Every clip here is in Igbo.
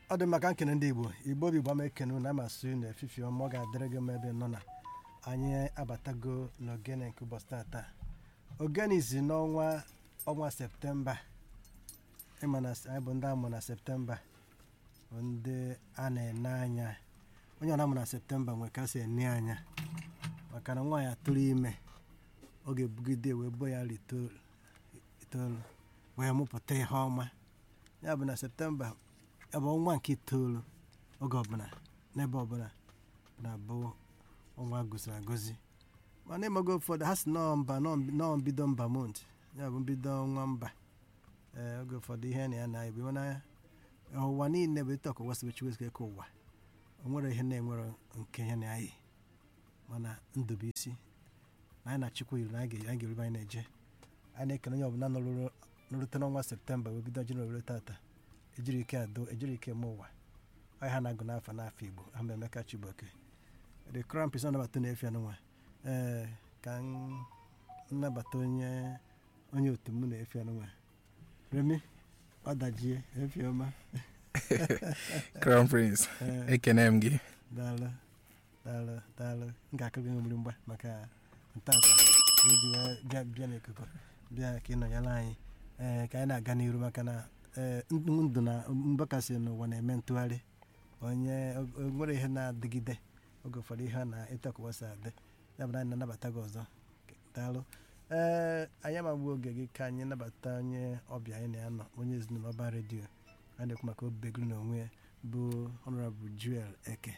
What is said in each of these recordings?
ọ dị maka nkene ndị igbo igbo bụ igbo ama ekene unu amasị unu efifi ọma ọ ga-adịrị gị mma ebe nọ na anyị abatago n'ogene nke ụbọchị tata ogene izi n'ọnwa ọnwa septemba ịma na anyị bụ ndị amụ na septemba bụ ndị a na-ene anya onye ọ na-amụ na septemba nwere ka si ene anya maka na nwaanyị atụrụ ime ọ ga-ebugide wee bo ya itoolu wee mụpụta ihe ọma ya bụ na septemba ya bụ ọnwa nke itoolu oge ọbụla n'ebe ọbụla na-abụ ọnwa gụziri agụzi mana ịmago ụfọdụ ha si nọọ mba nọọ mbido mba mont ya bụ mbido ọnwa mba ee oge ụfọdụ ihe na ya na-ebi mana ụwa niile bụ etu ọkụwa sibe chiwezike ka ụwa o nwere ihe na-enwere nke ya na anyị mana ndụ bụ isi na anyị na-achịkwa yiri na anyị ga-erube anyị na-eje anyị na-ekene onye ọbụla nọrute n'ọnwa septemba wee bido jenụwarị were tata ejiri ike adụ ejiri ike eme ụwa anyị ha na-agụ n'afọ n'afọ igbo ha ma emeka chibuoke the crown prince nabata na-efe anụnwa ee ka m nnabata onye onye otu m na-efe anụnwa remi ọdajie efe ọma crown prince Ee. ekene m gị daalụ daalụ daalụ m ga-akụrụ gị mmiri mgba maka ntata iji wee bịa bịa n'ikuku bịa ka ị nọnyere anyị ee ka anyị na-aga n'iru maka na ee ndụ na mgbakasị n'ụwa na-eme ntụgharị onye o nwere ihe na-adịgide oge ụfọdụ ihe na ịtakụwasị adị ya bụ na anyị na-anabata gị ọzọ daalụ ee anyị amagbu oge gị ka anyị nabata onye ọbịa anyị na-anọ onye ezinụlọ ọba redio a na-ekwu maka obegoro na onwe ya bụ honorable Joel Eke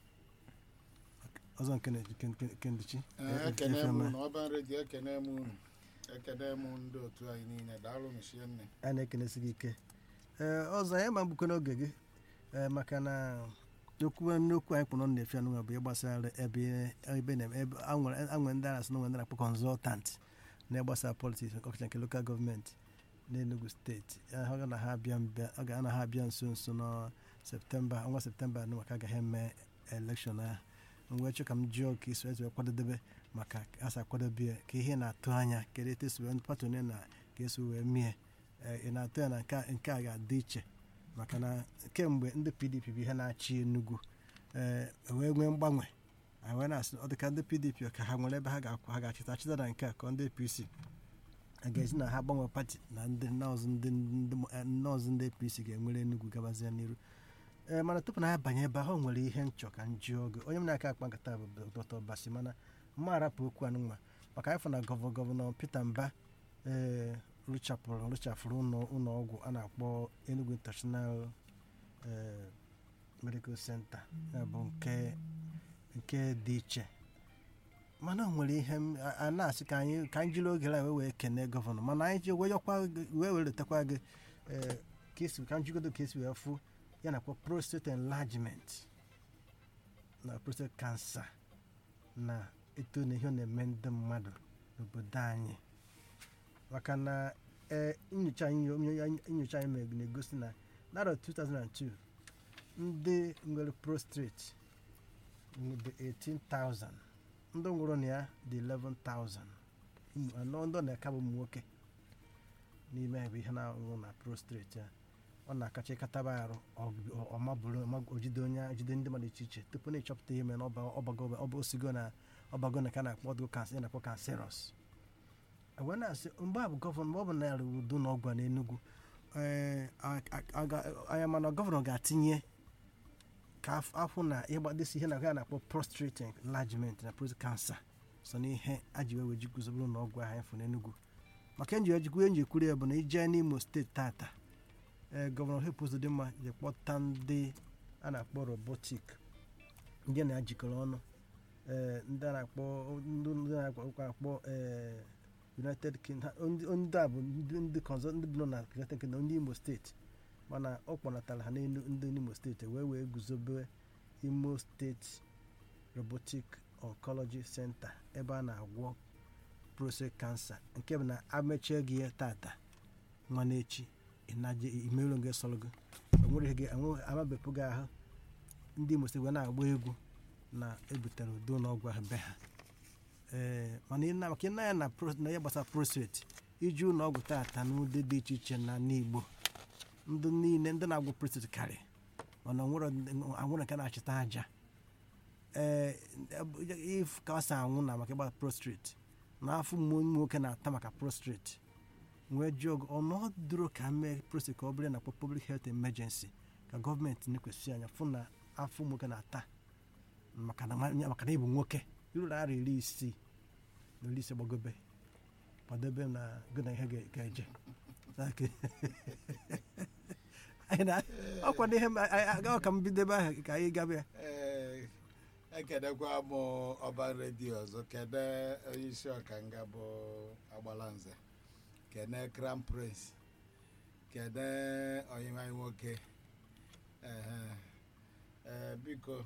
ọzọ nke kenduchi Ee, ekene m unu ọban redio ekene m unu ekene m ndị otu anyị niile daalụ mechie nne a na-ekenesi gị ike ee ọzọ anyị ma mbukọ n'oge gị ee maka na okwu n'okwu anyị kpọrọ na-efe anụnwa bụ ihe gbasara ebe ebe na ebe anwere ndị a na-asị na onwe ndị na-akpọ kọnzọltant na-agbasa politiks ọkacha nke lokal gọọmenti n'Enugu steeti ọ ga na ha abịa mbịa ọ ga na ha abịa nso nso na septemba ọnwa septemba anụ maka agaghị eme elekshọn ahụ mgbe chọ ka m jụọ ka isi wee kwadobe maka asa kwadobe ya ka ihe na-atụ anya kedu etu esi wee pati onye na ka esi wee mie ị na-atụ ya na nke a- nke a ga-adị iche maka na kemgbe ndị pdp bụ ihe na-achị enugwu ee wee nwee mgbanwe anyị wee na-asị ọ dịka ndị pdp ka ha nwere ebe ha ga-akwa ha ga-achịta achịta na nke a ka ndị apc a ga-esi na ha gbanwee pati na ndị nọọsụ ndị ndị- eh, nọọsụ ndị apc ga-enwere enugwu gabazie n'iru ee mana tupu na ya banye ebe ahụ o nwere ihe nchọ ka m jụọ oge onye m na-aka akpa nkata bụ dr basi mana mma arapụ okwu anụnwa maka anyị fụ na gọvanọ gọvanọ peter mba ee rụchapụrụ rụchafụrụ ụlọ ụlọ ọgwụ a na-akpọ enugu international ee medical center ya bụ nke nke dị iche mana o nwere ihe m- a a na-asị ka anyị ka anyị jiri oge a wee wee kene gọvanọ mana anyị ji wee yọkwa gị- wee wee letakwa gị ee ka esi ka m jigodo ka esi wee fụ ya na-akpọ prostate enlargement na prostate cancer na eto na ihe ọ na-eme ndị mmadụ n'obodo anyị maka na ee nyocha anyị onye- nyocha anyị mere na-egosi na n'arọ 2002 ndị nwere prostate dị 18,000 ndị nwụrụ na ya dị 11,000 Ụmụ anọ ndị ọ na-aka bụ ụmụ nwoke n'ime ebe ihe na-anwụ na prostate ya ọ na-akacha ịkataba arụ ọ- ọ mabụrụ ọma- o jide onye jide ndị mmadụ iche iche tupu na ịchọpụta ihe mere na ọba ọbago ọba osigo na ọbago na ka na-akpọ ọdụ kansa na-akpọ kanserọs wee na-asị mgbe a bụ gọvanọ mgbe ọ bụ na yarị udo na ọgwụ a n'Enugu ee a- a- a ga- anya mana gọvanọ ga-atinye ka af- afụ na ịgbadesi ihe na ya na-akpọ prostate enlargement na prostate cancer so n'ihe a ji wee weji guzobere ụlọ ọgwụ ahụ efu n'Enugu maka enji ejikwu enji ekwuru ya bụ na ije n'Imo steeti tata ee gọvanọ Hope Uzodimma ji kpọta ndị a na-akpọ robotik ndị na-ajikọrọ ọnụ ee ndị a na-akpọ ndị ndị na-akpọ akpọ ee United Kingdom ha- ndị ndị a bụ ndị ndị kọnzọ ndị bi nọ na United Kingdom ndị Imo steeti mana ọ kpọnatara ha n'elu ndị Imo steeti wee wee guzobe Imo steeti robotic oncology center ebe a na-agwọ prostate cancer nke bụ na amechie gị ya tata nwa n'echi ịnaje imerụ gị sọrọ gị o nwere ihe gị enwe- amabepụ gị ahụ ndị Imo steeti wee na-agba egwu na ebutere udo n'ọgwụ ahụ be ha ee mana ị na- maka ịna ya na pro- na ya gbasara prostate iji ụlọ ọgwụ tata n'ụdị dị iche iche na n'Igbo ndị niile ndị na-agwọ prostate karị mana onwere anwụrụ nke na-achịta aja ee if ka ọ si anwụ na maka ịgba prostrate na afọ ụmụ nwoke na-ata maka prostrate nwee jụọ ọnọdụrụ ka mee prostrate ka ọ bụrụ na public health emergency ka gọọmenti na-ekwesị anya fụ na afọ ụmụ nwoke na-ata maka na maka na ịbụ nwoke iruru ara iri isii na iri ise gbagobe kwadobe m na gị na ihe ga- ga-eje Okay. Anyị na- ọ kwado ihe m- a- a- ọ ka m bido ebe ahụ ka anyị gaba ya Ee, ekedekwa m ọba redio ọzọ kede onye isi ọkanga bụ agbalanze kene crown prince kede onyenwe anyị nwoke ehe ee biko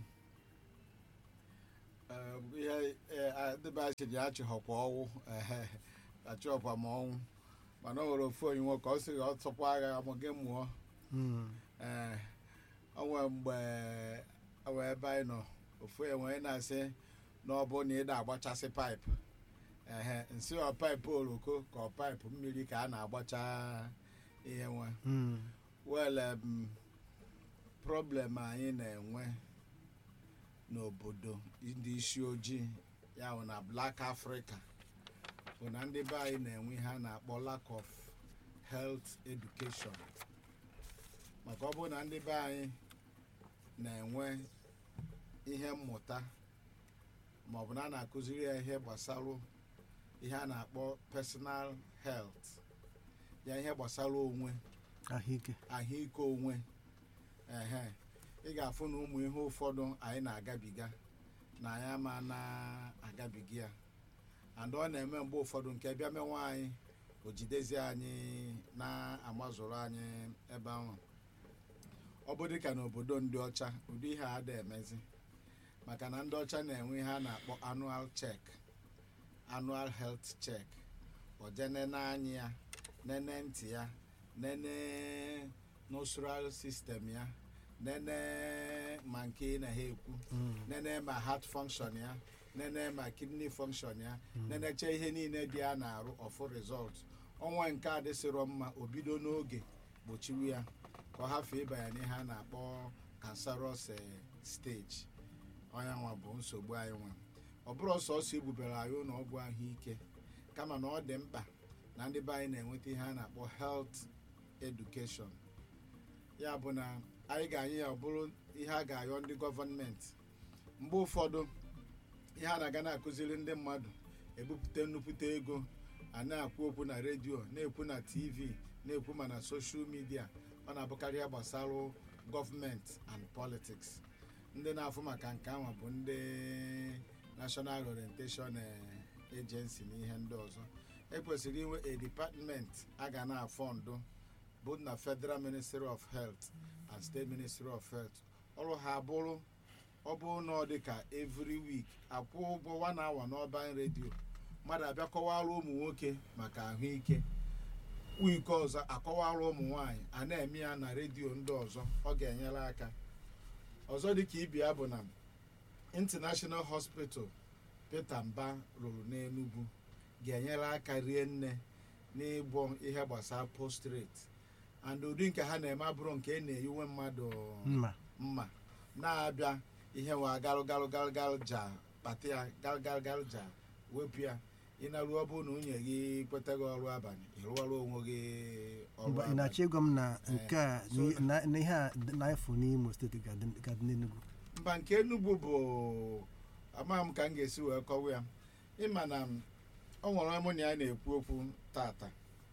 ee, ihe ee, dịbe achịrị achịghọkwa ọnwụ ehe achịghọkwa m ọnwụ mana o nwere ofu onye nwoke ọ sịghị ọ tụkwa agha amụ gị mụọ Mm. ee onwe mgbe onwe ebe anyị nọ ofu enwe na-asị na ọ bụ na ị na-agbachasị paịpụ ehe nsị ọ paịpụ oroko ka ọ paịpụ mmiri ka a na-agbacha ihe nwe Mm. wele m problem anyị na-enwe n'obodo ndị isi ojii ya bụ na black africa bụ na ndị be anyị na-enwe ihe a na-akpọ lack of health education maka ọ bụrụ na ndị be anyị na-enwe ihe mmụta maọbụ na a na-akụziri ya ihe gbasara ihe a na-akpọ personal health ya ihe gbasara onwe ahụike ahụike onwe ehe ị ga-afụ na ụmụ ihe ụfọdụ anyị na-agabiga na anyị ama na-agabiga ya and ọ na-eme mgbe ụfọdụ nke bịa mewe anyị o jidezi anyị na-amazụrụ anyị ebe ahụ ọ bụ dịka n'obodo ndị ọcha ụdị ihe a da emezi maka na ndị ọcha na-enwe ihe a na-akpọ annual check annual health check o je nene anya ya nene ntị ya nene nostril system ya nene ma nke ị na ha ekwu Mm. nene ma heart function ya nene ma kidney function ya nenecha ihe niile dị ya na-arụ ọfụ result ọnwa nke a dịsịrọ mma o bido n'oge gbochiwu ya ka ọ hafee ịba ya n'ihe a na-akpọ cancerous eh, stage ọnya nwa bụ nsogbu anyị nwe ọ bụrụ sọsọ egbubere anyị ụlọ ọgwụ ahụike kama na ọ dị mkpa na ndị be anyị na-enweta ihe a na-akpọ health education ya bụ na anyị ga-anyị ya ọ bụrụ ihe a ga-ayọ ndị gọọmenti mgbe ụfọdụ ihe a na-aga na-akụziri ndị mmadụ ebupụta nnukwute ego a na-akwu okwu na redio na-ekwu na tv na-ekwu ma na soshal midia ọ na-abụkarị ya gbasara gọọmenti and politics ndị na-afụ maka nke ahụ bụ ndị national orientation eh, agency na ihe ndị ọzọ ekwesịrị inwe a department a ga na-afọndụ bụ na federal ministry of health and state ministry of health ọrụ ha bụrụ ọ bụrụ na ọ dị ka every week akwụ ụgwọ one hour n'ọban redio mmadụ abịa kọwara ụmụ nwoke maka ahụike wiiki ọzọ akọwara ụmụ nwanyị a na-eme ya na redio ndị ọzọ ọ ga-enyere aka ọzọ dịka ibia bụ na international hospital peter mba rụrụ n'enugwu ga-enyere aka rie nne n'ịgwọ ihe gbasara postrate and ụdị nke ha na-eme abụrụ nke a na-eyiwe mmadụ mma mma na-abịa ihe nwa galụ galụ galụ galụ ja kpata ya galụ galụ galụ ja wepụ ya ịnarụ ọ bụrụ na nwunye gị kwetaghị ọrụ abalị ịrụọrụ onwe gị ọrụ Mba, ị abalị na-achọ ịgwa m na nke a so- na na ihe a na-efu n'Imo steeti ga-adị ga-adị n'Enugu mba nke enugwu bụ amaghị m ka m ga-esi wee kọwa ya ịma na m- ọ nwere mụ na ya na-ekwu okwu tata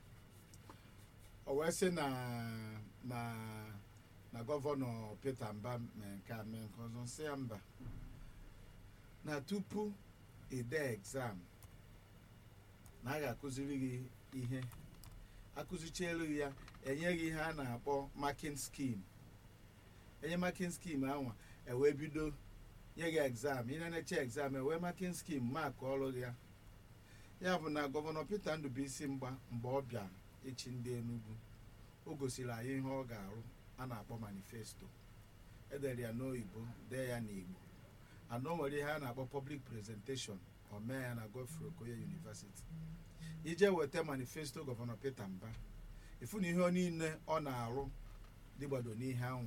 o wee sị na na na gọvanọ Peter Mba mee nke a mee nke ọzọ sị ya mba na tupu ide exam na a ga-akụziri gị ihe akụzichielu gị ya enye gị ihe a na-akpọ marking scheme enye marking scheme anwa ewee bido nye gị exam ị na-eche exam ewee marking scheme mak ọrụ gị ya ya bụ na gọvanọ Peter Ndubuisi mgba mgbe ọ bịa echi ndị Enugu o gosiri anyị ihe ọ ga-arụ a na-akpọ manifesto edere ya n'oyibo dee ya n'Igbo ana o nwere ihe a na-akpọ public presentation o mee ya na Godfrey Okoye University ije weta manifesto gọvanọ Peter Mba ifu na ihe niile ọ na-arụ dịgbado n'ihe anwa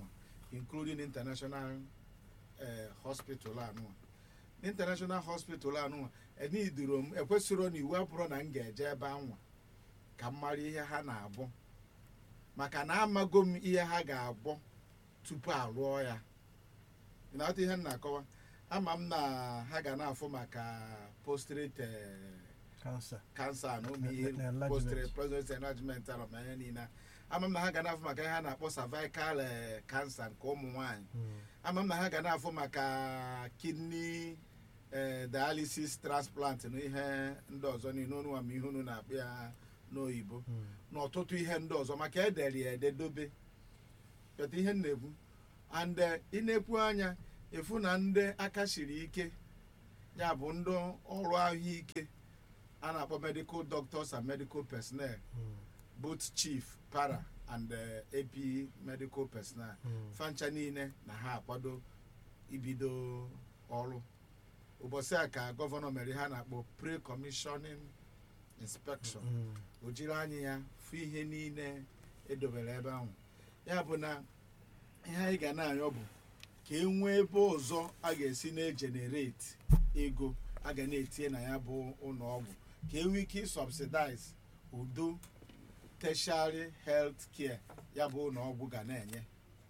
including international eh, hospital anụnwa international hospital anụnwa enidiro m ekwesịrọ na iwu abụrụ na m ga-eje ebe anwa ka m mara ihe ha na-abụ maka na amago m ihe ha ga-agbọ tupu alụọ ya ị na-ghọta ihe m na-akọwa ama m na ha ga na-afụ maka postrate kansa kansa na ụmụ Na- ihe na enlargement. postrate prostate enlargement ala ma ihe niile ama m na ha ga na-afụ maka ihe ha na-akpọ cervical eh, cancer nke ụmụ nwanyị ama m na ha ga na-afụ maka kidney eh, dialysis transplant na ihe ndị ọzọ niile unu ama ihe unu na-akpụ ya n'oyibo na ọtụtụ ihe ndị ọzọ maka edere ya ededobe peta ihe m na-ekwu and eh, ị na-ekwu anya efu na ndị aka siri ike ya bụ ndị ọrụ ahụike a na-akpọ medical doctors and medical personnel both chief para and eh, ap medical personnel fancha niile na ha akwado ibido ọrụ ụbọchị a ka gọvanọ mere ha na-akpọ pre-commissioning inspection o jiri anya ya fụ ihe niile edobere ebe ahụ ya bụ na ihe anyị ga na-ayọ bụ ka e nwee ebe ọzọ a ga-esi na-ejenerate ego a ga na-etinye na ya bụ ụlọ ọgwụ ka e nwee ike subsidize udo tertiary health care ya bụ ụlọ ọgwụ ga na-enye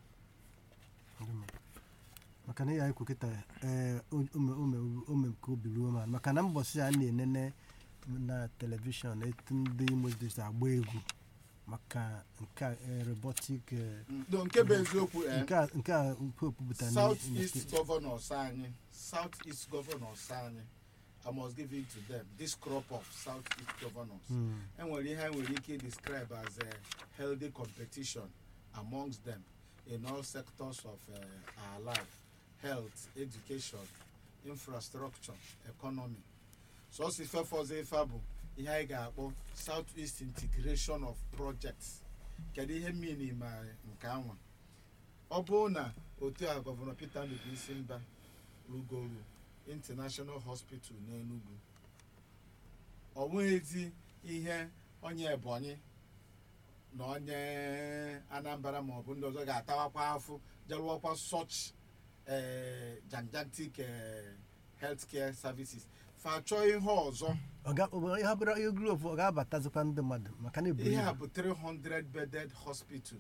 maka na ihe anyị kwu kịta ee ome nke obi ruo ma maka na mbọsị a na-enene na telivishọn etu ndị imo steeti agba egwu maka nke a, eh, robotic eh, ndo nke bụ eziokwu eh, nke a nke a pope pụtara south east governors anyị south east governors anyị i must give it to them this crop of south east governors enwere ihe anyị nwere ike describe as a healthy competition amongst them in all sectors of uh, our life health education infrastructure economy so si fefọzọ ife bụ ihe anyị ga-akpọ south east integration of projects kedu ihe mmiri ma nke anwa ọ bụrụ na otu a gọvanọ peter ndubuisi mba rugoro international hospital n'enugu ọ nweghịzi ihe onye ebonyi na onye anambra ma ọ bụ ndị ọzọ ga-atawakwa afụ jerụọkwa such eh, gigantic eh, healthcare services fa chọọ ihe ọzọ ihe abụrụ ihe group ọ ga-abatazikwa ndị mmadụ maka na ebu ihe a ibu bụ 300 bedded hospital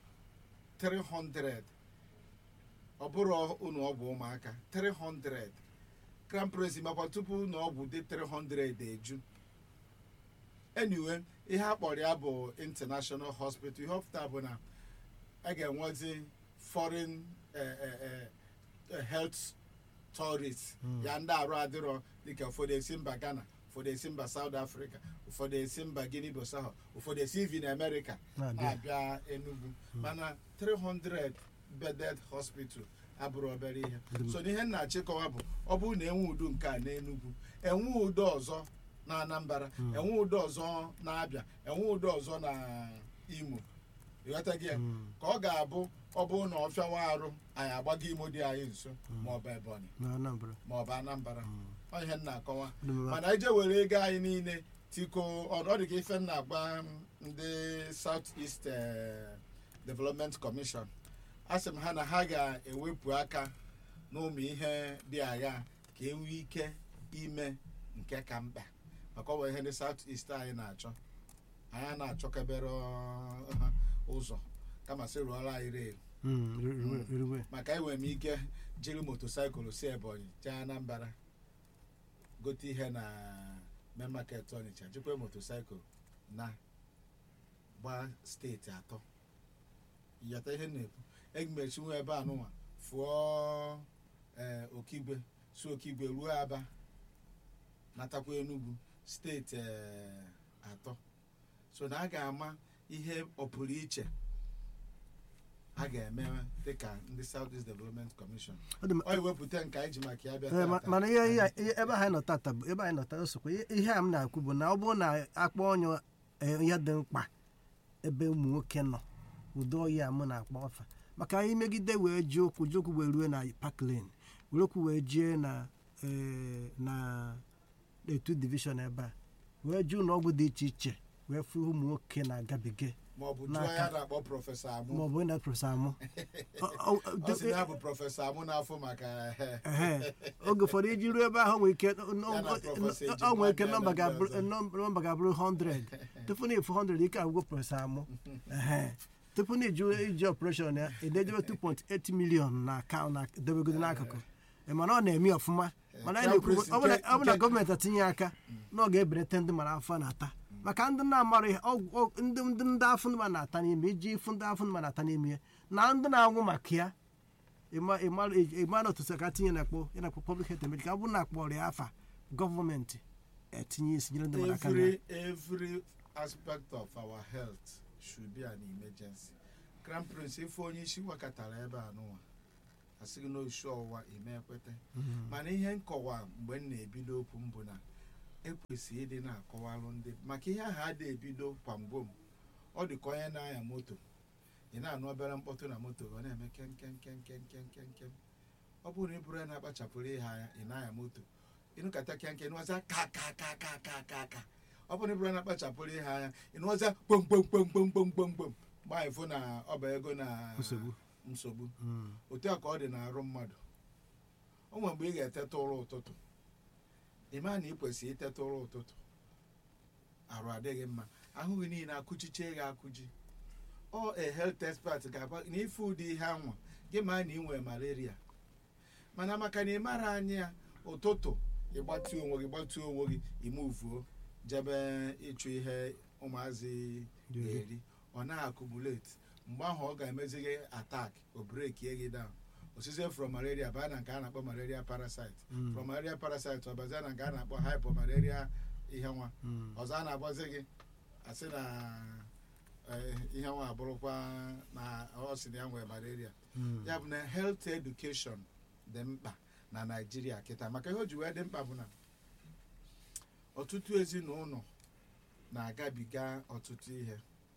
300 ọ bụrụ ụlọ ọgwụ ụmụaka 300 crown prince makwa tupu ụlọ ọgwụ dị 300 eju anyway ihe a kpọrọ ya bụ international hospital ihe ọpụta bụ na a ga-enwezi foreign eh, eh, eh, health tourists ya ndị arụ adịrọ dịka ụfọdụ esi mba ghana ụfọdụ esi mba south africa ụfọdụ esi mba guinea bissau ụfọdụ esi even america na-abịa na-abịa enugu mana 300 bedded hospital abụrụ obere ihe so n'ihe m na-achịkọwa bụ ọ bụrụ na enwe udo nke a n'enugwu enwe udo ọzọ na anambra enwe udo ọzọ na abịa enwe udo ọzọ na imo ịghọtaghị ya ka ọ ga-abụ ọ bụrụ na ọ fịawa arụ anyị agbago imo dị anyị nso maọbụ ebonyi na anambra maọbụ anambra ọ ihe m na-akọwa Dị mma. mana ije were ego anyị niile tiko ọ dị ka ife m na-agba ndị south east eh, development commission a sị m ha na ha ga-ewepụ aka n'ụmụ ihe dị agha ka e nwee ike ime nke ka mkpa maka ọ bụ ihe ndị south east anyị na-achọ anyị a na-achọkebere ọ- ụzọ kama sị rụọrọ anyị rel Mm, ri- ri- riwe maka enwere m ike jiri motosaịkụl si ebonyi jee anambra gote ihe na main market ọnịcha jikwa motosaịkụl na gba steeti atọ yọta ihe m na-ekwu egimechinwe ebe anụnwa fụọ ee okigwe si okigwe ruo aba natakwa enugwu steeti ee, atọ so na a ga-ama ihe ọpụrụ iche a ga-eme dịka ndị South East Development Commission Ọ dị m- ọ iwepụta nke anyị ji maka ya bịa Ee, ma- tata. mana ihe ihe- ihe- ebe anyị nọ tata bụ ebe anyị nọ tata sokwa ihe- ihe a m na-akwu bụ na ọ bụrụ na akpọ onye eh, ihe dị mkpa ebe ụmụ nwoke nọ ụdị oyi a mụ na-akpọ ọfa maka anyị megide wee ji okwu ji okwu wee rue na park lane were okwu wee jee na eh, na etu division ebe a wee ji ụlọ ọgwụ dị iche iche wee fụ ụmụ nwoke na-agabiga ma ọ bụ jụọ N'aka. ya na-akpọ prọfesọ amụ ma ọ bụ onye na-prọfesọ amụ Ọ- ọ- ọ sị na ya bụ prọfesọ amụ n'afọ maka ehe oge ụfọdụ iji ruo ebe ahụ nwere ike Ya na prọfesọ Ejima ọ nwere ike bịa nọmba na ndị ga-abụrụ ọzọ. nọmba ga-abụrụ 100 tupu na efu 100 ike agwụgwọ prọfesọ amụ ehe tupu na iji iji ọpụreshọn ya ededebe 2.8 million na akaụntụ na debegodo n'akụkụ Ị ma na ọ na-eme ọfụma mana anyị na-ekwu Nke- ọ bụ na- ọ bụ na nke- gọọmenti atinye aka na ọ ga-ebelata ndị mara afọ na-ata maka ndị na-amara ihe ọgwụ- ọ- ndị ndị ndị afọ ndị ma na-ata n'ime iji ịfụ ndị afọ ndị ma na-ata n'ime ya na ndị na-anwụ maka ya ịmara otu ka tinye na akpọ ya na-akpọ public health emergency ka ọ bụrụ na akpọrọ ya afa gọọmenti etinye isi nyere ndị mmadụ aka na ya. every every aspect of our health should be an emergency crown prince ife onye isi wakọtara ebe a n'ụwa asịghị na oshi ọwụwa ime ekwete mana ihe nkọwa mgbe m na-ebido okwu m bụ na ekwesịrị ịdị na-akọwalụ ndị maka ihe ahụ ada ebido kwamgbo m ọ dị ka onye na-anya moto ị na-anụ obere mkpọtụ na moto ọ na-eme kem kem kem kem kem kem kem ọ bụrụ na ị bụrụ ya na-akpachapụrụ ihe anya ị na-anya moto ịnụkata kem kem ịnụwaza ka ka ka ka ka ka ka ọ bụrụ na ị bụrụ ya na-akpachapụrụ ihe anya ịnụwaza kpom kpom kpom kpom kpom kpom kpom gbaa ịfụ na ọ bụ ego na Nsogbu. nsogbu Mm. otu a ka ọ dị n'arụ mmadụ o nwere mgbe ị ga-eteta ụra ụtụtụ ị maa na ị kwesịrị iteta ụra ụtụtụ arụ adịghị mma ahụ gị niile akụchiche gị akụji ọ a health expert ga-agba na ife ụdị ihe anwa gị maa na ị nwere malaria mana maka na ị mara anya ya ụtụtụ ịgbatu onwe gị gbatuo onwe gị imuvuo jebe ịchụ ihe ụmụazị ga-eri ọ na-akụmulate mgbe ahụ ọ ga-emezi gị atak o brekie gị down osizie from malaria baa na nke a na-akpọ malaria parasite Mm. from malaria parasite ọ bazie na nke a na-akpọ hypomalaria ihe nwa Mm. ọzọ a na-agbazi gị asị na eh, ihe nwa abụrụkwa na ọ sị na ya nwere malaria Mm. ya bụ na health education dị mkpa na naijiria kịta maka ihe o ji wee dị mkpa bụ na ọtụtụ ezinụlọ na-agabiga ọtụtụ ihe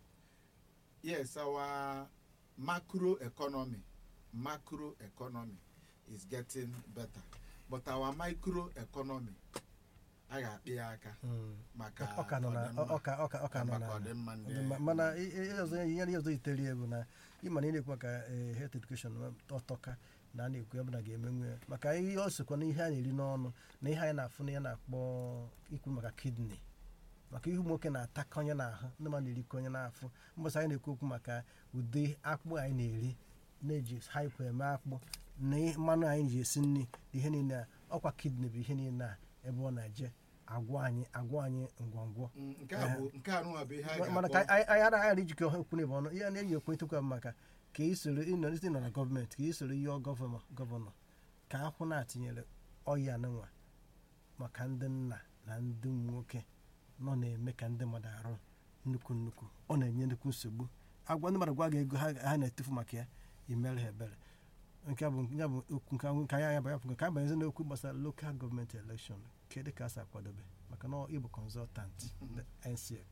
yes our macro economy macro economy is getting better but our micro economy a ga-akpị ya aka Mm. maka ọ ka nọ na ọdịmma- ọ ka ọ ka ọ ka nọ maka na ọdịmma ndị ọdịmma. mana i- i- ihe ọzọ ihe ihe ọzọ yitere ya bụ na ịma na ị na-ekwu maka eh, health education ọtọka na a na-ekwu ebe na ga-emenwe ya maka ihe ọ sokwa na ihe a na-eri n'ọnụ na ihe anyị na-afụ na ya na-akpọ ikwu maka kidney maka ihu nwoke na-ataka onye n'ahụ ndị mmadụ na-erikọ onye n'afọ mbọsị anyị na-ekwu okwu maka ụdị akpụ anyị na-eri na-eji haịpụ eme akpụ na ihe- mmanụ anyị ji esi nri na ihe niile a ọkwa kidney bụ ihe niile a ebe ọ na-eje agwọ anyị agwọ anyị ngwongwo Mm, nke a bụ nke a nụwa bụ ihe a mana ga-akpọ ka anyị anyị anaghị ara ijikọ ha okwu n'ebe ọnụ ihe na-enyi ekwentịkwa m maka ka ị soro ịnọ isi nọ na gọọmenti ka ị soro ihe gọvanọ gọvanọ ka akwụ na-atinyere ọya nwa maka ndị nna na ndị nwoke nọ na-eme ka ndị mmadụ arụ nnukwu nnukwu ọ na-enye nnukwu nsogbu agwa ndị mmadụ gwa gị ego ha ha na-etufu maka ya imere ha ebere nke a bụ ya bụ okwu nke nke anyị anya bụ ka anyị banyezi n'okwu gbasara lokal gọọmenti elekshọn kedu ka a si akwadobe maka na ịbụ kọnzọtant NSEC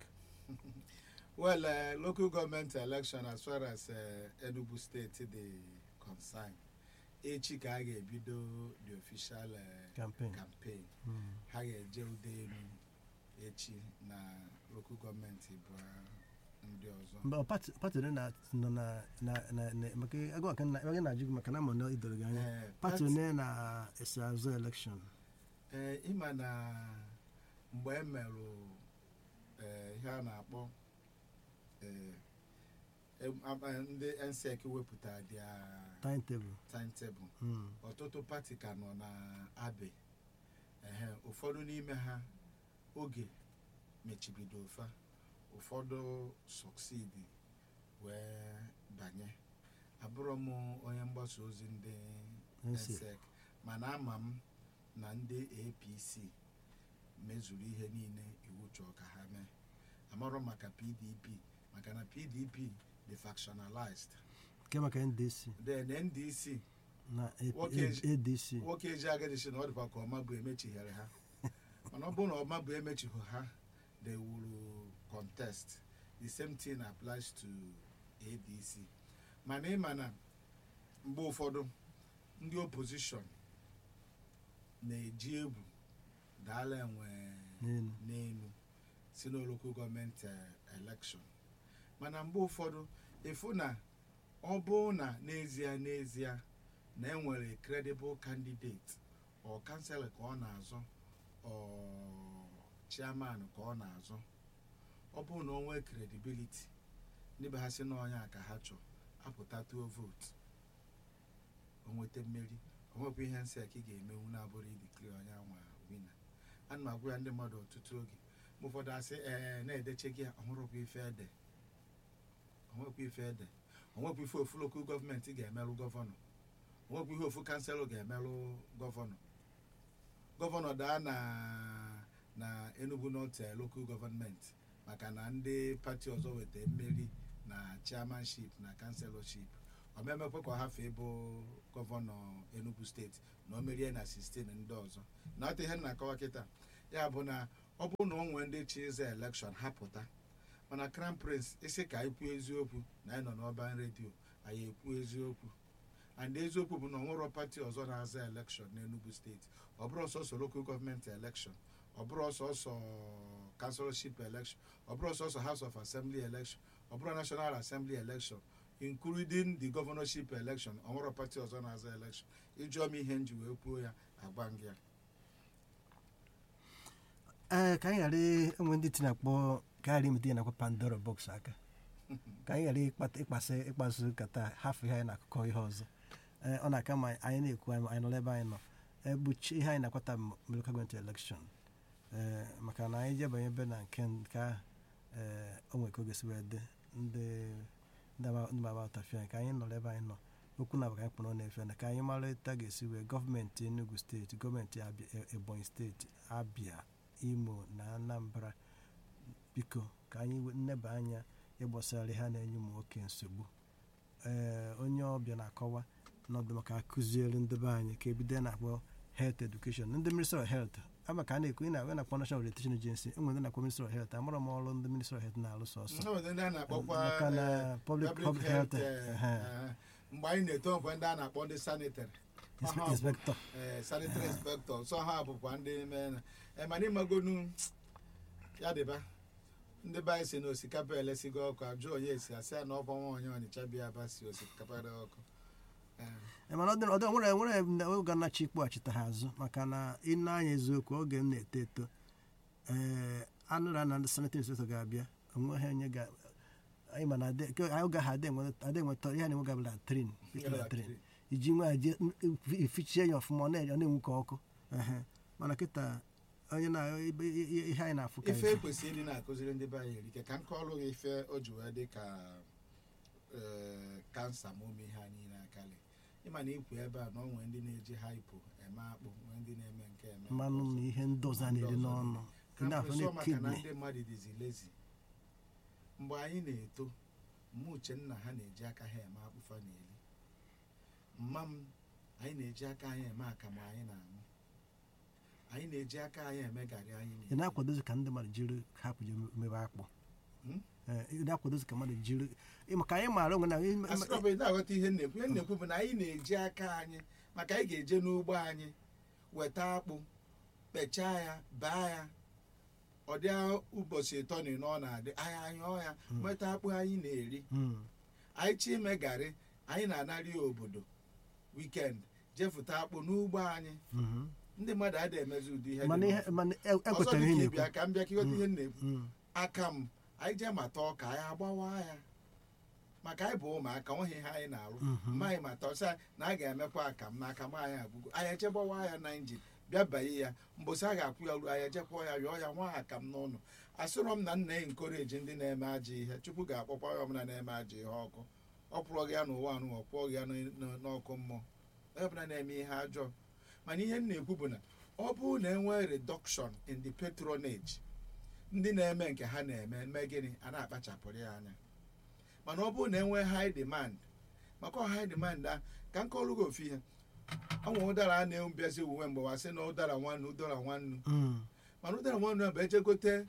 well uh, local government election as far as uh, enugu state dey concern echi ka a ga-ebido the official uh, campaign campaign Mm. ha ga-eje ude elu echi na local gọọmenti bụ ndị ọzọ mgbe ọ pati pati ole na nọ na na na na- maka agụ maka na ebe na-ajụ gị maka na ama na idoro gị anya Eh, pati pati- ole na-esi azụ elekshọn ee ịma na mgbe e merụ ee, ihe a na-akpọ ee, em- am- eh, ndị nsec wepụtara dia timetable timetable Mm. ọtụtụ pati ka nọ na abe ehe ụfọdụ n'ime ha oge mechibido ofa ụfọdụ sọksidi wee banye abụrụ m onye mgbasa ozi ndị NSEC. nsec mana ama m na ndị apc mezuru ihe niile iwu chọọ ka ha mee amarọ maka pdp maka na pdp dị factionalized nke maka ndc then ndc na A- Nwoke A- adc nwoke eji agadi si na ọ dịkwa ka ọma bụ emechighere ha mana ọ bụrụ na ọma bụ emechighị ha they will contest the same thing applies to adc mana ịma na mgbe ụfọdụ ndị opposition na-eji egwu daala enwe n'elu n'elu si na local gọọmenti election mana mgbe ụfọdụ ịfụ na ọ bụ na n'ezie n'ezie na enwere credible candidate ọ kansela ka ọ na-azọ ọ chairman ka ọ na-azọ ọ bụrụ na o nwee credibility ndị be ha sị na onye a ka ha chọọ apụta tuo vootu o nweta mmeri o nwekwa ihe nsị a ka ị ga-emenwu na-abụrụ idikiri onye anwa wina ana m agwa ya ndị mmadụ ọtụtụ oge mgbe ụfọdụ asị ee na-edeche gị ọhụrụkwa ife ede onwekwa ife ede onwekwa ife ofu lokal gọọmenti ga-emelụ gọvanọ onwekwa ihe ofu kanselụ ga-emelụ gọvanọ gọvanọ daa na na enugu north eh, local gọọmenti maka na ndị pati ọzọ weta mmeri na chairmanship na kanselọship omemekwe ka ọ hafee ịbụ gọvanọ enugu steeti na o merie na 16 ndị ọzọ na ọta ihe m na-akọwa kịta ya bụ na ọ bụrụ na o nwee ndị chi ịza elekshọn ha pụta mana crown prince isi ka anyị kwuo eziokwu na anyị nọ n'ọban redio anyị ekwu eziokwu and eziokwu bụ na ọ nwere pati ọzọ na-aza elekshọn n'enugu steeti ọ bụrụ sọsọ local gọọmenti elekshọn ọ bụrụ sọsọ councilorship election ọ bụrụ sọsọ house of assembly election ọ bụrụ national assembly election including the governorship election ọ nwere pati ọzọ na-aza election ịjụọ m ihe m ji wee kwuo ya agba m gị ya ee ka anyị ghara enwe ndị tinye akpọ ka anyị ghara imete ihe na-akpọ pandora box aka ka anyị ghara ịkpata ịkpasị ịkpasu nkata hafụ ihe anyị na-akụkọ ihe ọzọ ee ọ na-aka ma anyị na-ekwu anyị anyị nọrọ ebe anyị nọ ebuchi ihe anyị na-akwata local gọọmenti elekshọn ee maka na anyị jebanye ebe na nke nke ahụ ee o nwere ka oge si wee dị ndị ndị ama- ndị maba ụtafia ka anyị nọrọ ebe anyị nọ okwu na ka anyị kpọrọ na-efe na ka anyị mara etu a ga-esi wee gọọmenti enugu steeti gọọmenti Abia- ebonyi steeti abịa imo na anambra biko ka anyị we- nneba anya ịgbasara ha na-enye ụmụ nwoke nsogbu ee onye ọbịa na-akọwa n'ọdụ maka akụziere ndị be anyị ka ebido na-akpọ health education ndị ministry of health ama ka a na-ekwu ị na-akpọ na-akpọ national orientation agency enwere ndị na-akpọ ministry of health amara m ọrụ ndị ministry of health na-alụ sọsọ Ndị ndị a na-akpọkwa maka na eh, public public public health health eh, ehe, eh, mgbe anyị na-eto nkwe ndị a na-akpọ ndị sanitary inspe- Ọha bụ- inspector eh, sanitary inspector so ha bụkwa ndị mee na mana ịmagonu ya dịba ndị be anyị si na osikapa elesigo ọkụ ajụ onye esi asị ya na ọkwa nwa onye ọnịcha bịa aba si osikapa dị ọkụ Eh, Eh, mana ọ dị- ọ dị- nwere nwere oge anachi ikpọghachite ha azụ maka na ịnụ anya eziokwu oge m na-eto eto ee anụra na ndị sanitary inspector ga-abịa onweghị onye ga anyị ma na adị- ke- oge ahụ adị enwe- adị enweta ihe na-enwe gabụla trin trin iji nwe ya jee ifichie ya ọfụma ọ na- ọ na-enwu ka ọkụ ehe. mana kịta onye na ibe- i- i- ihe anyị na-afụ ka ife ife. ekwesịrị ịdị na-akụziri ndị be anyị erike ka m kọọlụ gị ife o ji wee dị ka eh, kansa ma ome ihe anyị na-akali ịma na ikwu ebe a na ọ nwee ndị na-eji haipo eme akpụ nwee ndị na-eme nke eme nke mmanụ ọzọ. na ihe ndị ọzọ a na-eri n'ọnụ Ka ndị afọ mkpụrụ sọ maka na na-ekidney ndị mmadụ dịzi lezi mgbe anyị na-eto mma uchenna ha na-eji aka ha eme akpụfa na-eri mma m anyị na-eji aka anyị eme akamụ anyị na-aṅụ anyị na-eji aka anyị eme garị anyị ị na-eri na-akwadozi ka ndị mmadụ jiri hapụ je mebe akpụ Hmm? Ee, ị na-akwadozi ka mmadụ jiri ị- maka anyị maara onwe na asịrị ọbụla na-aghọta ihe nnekwu ihe nnekwu bụ na anyị na-eji aka anyị maka anyị ga-eje n'ugbo anyị weta akpụ kpechaa ya baa ya ọ dị ụbọchị ịtọ na ịnọ ọ na-adị anyị anyụọ ya nweta akpụ anyị na-eri Mm, anyị chi ime garị anyị na-anarị ya obodo wikend jefụta akpụ n'ugbo anyị mhm. ndị mmadụ adịghị emezi ụdị ihe dị mana ihe n'ofe. mana e- ọzọ ekwetara ihe dị ka na-ekwu ịbịa ka m bịa ka ịghọta ihe m na-ekwu Mm, aka m anyị jee mata ọka anyị agbawa ya maka anyị bụ ụmụaka nweghị ihe anyị na-arụ Mhm. mma anyị mata ọsọ na a ga-emekwa akam na akam anyị agwụgo anyị echegbawa ya na injin bịa banye ya mbọsị a ga-akwụ ya ruo anyị ejekwa ya yọọ ya nwa akam n'ụlọ asịrọ m na nna ya nkoreji ndị na-eme ajọ ihe chukwu ga-akpọkwa ya ọbụla na-eme ajọ ihe ọkụ ọ pụrụ gị ya n'ụwa anụ ọ pụọ gị ya n- n- n'ọkụ mmụọ onye ọbụla na-eme ihe ajọọ mana ihe m na-ekwu bụ na ọ bụrụ na enwee reduction in the patronage ndị na-eme nke ha na-eme mee gịnị a na-akpachapụrụ ya anya mana ọ bụrụ na enwee high demand maka ọ high demand a ka m kọọrụ gị ofu ihe ọnwe ụdara a na-ebiazi uwe mgbe wa sị na ụdara nwannu ụdara nwannu mm, mana ụdara nwannu a bụ ejegote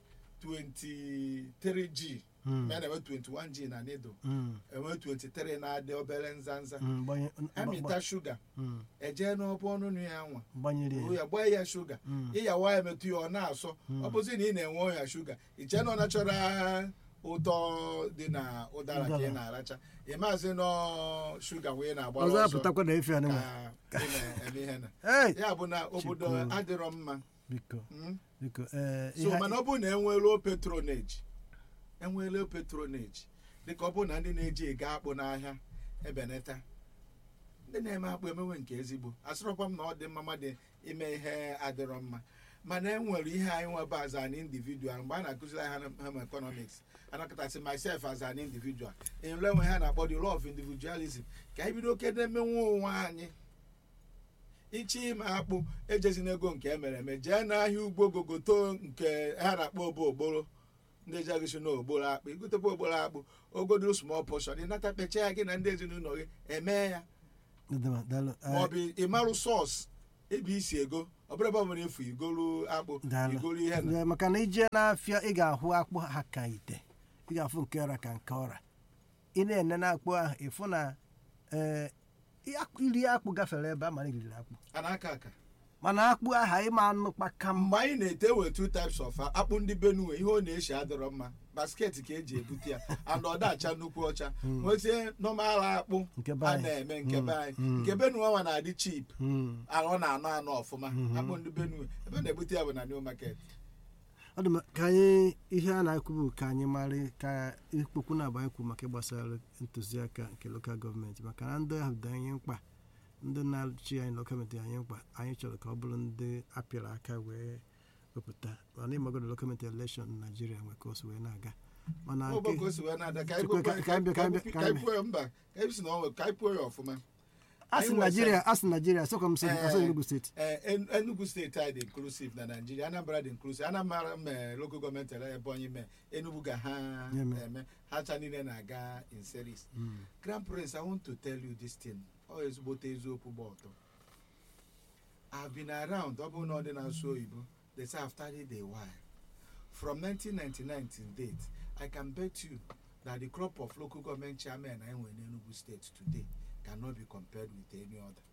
23g mm, ma a na-enwe 21g na nido mm, enwe 23 na-adị obere nzanza mm, gbanye- amịta shuga mm, ejee n'ọbụ ọnụnụ ya nwa gbanyere buru ya ya gbaa ya shuga Mm, ịyawa ya metụ ya ọ na-asọ ọ bụzi na ị na-enwe ọya shuga iche na ọ nachọra ụtọ dị na ụdara ka ị Ụdara. na-aracha ị maazị nọ shuga wee na-agbara ọzọ ọsọ apụtakwa na efi anụnwa ka ị na-eme ihe na Hey! ya bụ na obodo Chukwu. adịrọ mma biko mm? biko ee so ihe mana ọ bụrụ na enweelo petroneji enweelo petroneji dịka ọ bụrụ na ndị na-eji ego akpụ n'ahịa ebenata ndị na-eme akpụ emewe nke ezigbo asịrọkwa m na ọ dị mma mmadụ ime ihe adịrọ mma mana e nwere ihe anyị nwebe as an individual mgbe a na-akụziri anyị home economics anakọtasị myself as an individual enwere enwe ha na-akpọ the law of individualism ka anyị bido kede emenwe onwe anyị ichi ime akpụ ejezina ego nke emere eme jee n'ahịa ugbo gogoto nke ha na-akpọ obo ogboro ndị ejeghịsi na ogboro akpụ igotekwa ogboro akpụ ogodo small portion ịnata pecha ya gị na ndị ezinụlọ gị eme ya Dịdịma, daalụ. Ee, maọbụ ịmarụ sọs ebe isi ego ọ bụrụ ebe ọ bụla efu igolu akpụ Daalụ. igolu ihe na Ee, maka na ije n'afịa ị ga-ahụ akpụ ha ka ite ị ga-afụ nke ọra ka nke ọra ị na-ene na akpụ ahụ ịfụ na ee iri akpụ gafere ebe a mana iriri akpụ a na-aka aka mana akpụ aha ịma anụkpa ka mma mgbe anyị na-ete we two types of akpụ ndị benue ihe ọ na-eshi adịrọ mma basket ka eji ebute ya and ọ dacha nnukwu ọcha nwezie nọmal akpụ Nke be a anyị. na-eme nke be anyị Mm. nke benue nwa na-adị chip Mm. ọ na-anọ anọ ọfụma Mhm. akpụ ndị benue ebe a na-ebute ya bụ na new market ọ dị mma ka anyị ihe a na-ekwu bụ ka anyị mara ka ikpokwu na-agba anyị kwu maka gbasara ntụziaka nke lokal gọọmenti maka na ndị ahụ dị anyị mkpa ndị na-achị anyị lokal gọọmenti dị anyị mkpa anyị chọrọ ka ọ bụrụ ndị apịara aka wee wepụta mana ịmagodo lokal gọọmenti elekshọn na naijiria nwe ka o si wee na-aga mana Ọ bụ nke ka o si wee na-ada ka anyị Chukwu, kwekwe- ka- ka anyị bịa- ka anyị bịa- ka anyị kwuo ya mba ka anyị si na ọ nwe- ka anyị kwuo ya ọfụma asị anyị naijiria nwere- asị naijiria sọkwa m sị Eh, asị enugu steeti ee En- enugu steeti anyị dị inclusive na naijiria anambra dị inclusive anambra mee local gọọmenti ele ebonyi mee enugu ga ha Ya mee. eme ha cha niile na-aga in series Mm. grand prince i want to tell you this thing ọ ezigbote eziokwu gba ọtọ i've been around ọ bụrụ na ọ dị na-asụ oyibo they say i've studied a while from 1999 till date i can bet you that the crop of local government chairmen anyị nwere n'enugu state today cannot be compared with any other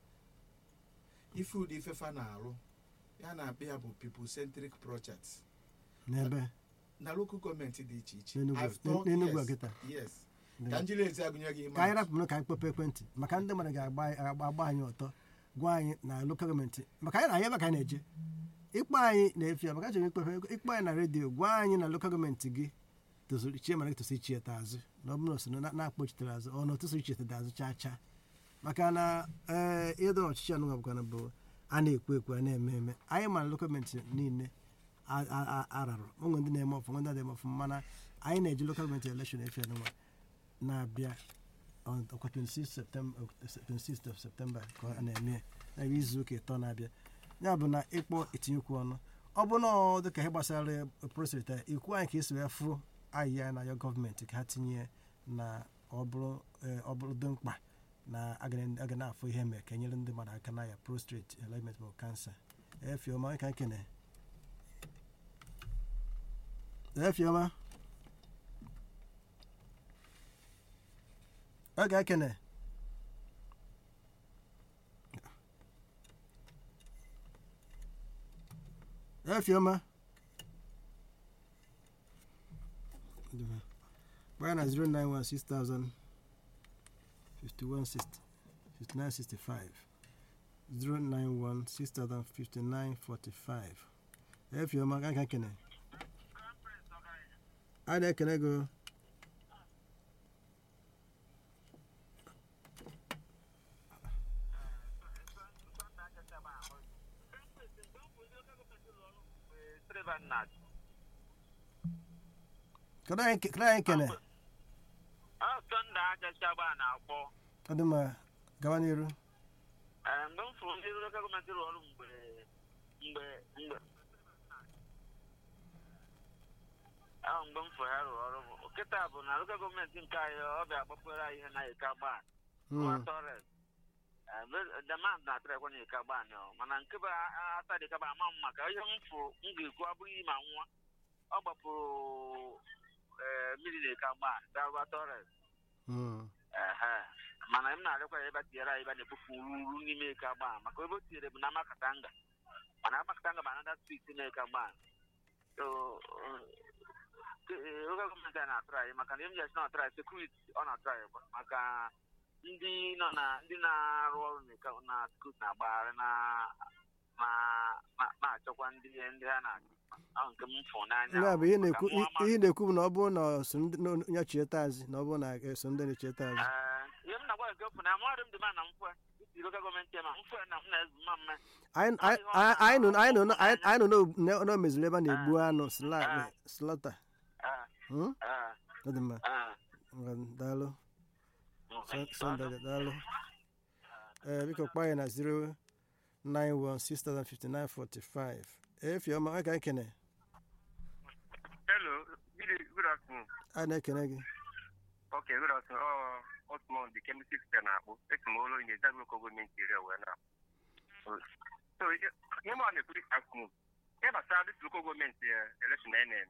ife ụdị ifefa na-arụ ya na-akpị ya bụ people centric projects n'ebe na local gọọmenti dị iche iche N'Enugu- I've thought- n'Enugu yes, kịta. yes ka njiri ezi agụnye gị ka anyị ime rapụrụ ka anyị kpọpụ ekwentị maka ndị mmadụ ga-agba agba agba anyị ọtọ gwa anyị na lokal gọọmenti maka anyị na-anya ebe ka anyị na-eje ịkpọ anyị na-efi ya maka achọrọ m ikpefe ịkpọ anyị na redio gwa anyị na lokal gọọmenti gị tozuru ichie mara gị tosi ichieta azụ na ọ bụrụ na o so na na-akpọchitere azụ ọ na otu so ichieta azụ chaa chaa maka na ee ịdọ ọchịchị anụnwa bụkwana bụ a na-ekwu ekwu a na-eme eme anyị ma na lokal gọọmenti niile a- a- a- ararụ onwe ndị na-eme ọfụma ndị na-eme ọfụma mana anyị na-eji lokal gọọmenti elekshọn efi anụnwa na-abịa on ọkwa 26 September 26 of September ka a na-eme ya bụ izu ụka ịtọ na-abịa ya bụ na ịkpọ etinyekwu ọnụ ọ bụ na ọ dị ka ihe gbasara prostate ikwu anyị ka esi wee fụ ahịhịa na ya gọọmenti ka ha tinye na ọ bụrụ eh, ọ bụrụ dị mkpa na aga na- aga na-afụ ihe mee ka enyere ndị mmadụ aka na ya prostrate element ma kansa efioma ka nkene efioma ọ ga-ekene efioma gbaa na 091 6000 5160 5965 091 6000 5945 efioma ka nka kene a na-ekene go kedu anyị kedu anyị kene Sọnde agachagba na-akpọ ọ dị mma gawa n'iru Ee, mgbe m fụrụ ndị lokal gọọmenti rụrụ ọrụ mgbe mgbe mgbe ahụ mgbe m fụrụ ya rụrụ ọrụ bụ kịta bụ na lokal gọọmenti nke anyị ọ bịa gbapere anyị ihe na ika gbaa nwa Mm. tọres demand na atịrị ekwe na ika gbaa nọ mana nke bụ ata dị kaba ama m maka ihe m fụrụ m ga-ekwu abụghị ma nwa ọ gbapụrụ ee, mmiri na ika gbaa gawa tọres Mm. ehe mana m na-arịọkwa ya ebe a tinyere anyị ebe a na-ekpofu ruru n'ime eke agba maka ebe o tinyere bụ na amakatanga mana amakatanga bụ anada street na eke agba so uh, oge gọọmenti a na-atụrụ anyị maka na MJS na-atụrụ anyị sekuriti ọ na-atụrụ anyị kwa maka ndị nọ na ndị na-arụ ọrụ n'ịka- na sekuriti na-agbagharị na na- na- na-achọkwa ndị ndị ha na-achọ ahụ nke m fụ n'anya ya bụ ihe Maka na-ekwu mụ ama- ihe na-ekwu bụ na ọ bụrụ na ọ so ndị na onye chieta azị na ọ bụrụ na eso ndị na-echeta azị Ee, ihe m na-agwa nke bụ na amadị m dị ma na mfe isi local gọọmenti ma mfe na m na-ezu ma mme anyị anyị- anyị nọ anyị nọ anyị- anyị nọ n'o- na o meziri ebe a na-egbu anụ sla- slọta Ah, Hmm? ah, ọ dị mma ah. Ngwa, daalụ Mm. Sunday daalụ ee biko kpaa ya na 091605945 efiọma onye ka anyị kene Hello, good, good afternoon. a na-ekene gị Okay, good afternoon. Oh, Osmond, the chemistry teacher na-akpụ. Esi m ụlọ inye Zagro gọọmenti area wee na So, ihe m a na-ekwu this afternoon, ihe gbasara this local gọọmenti election na na-eme,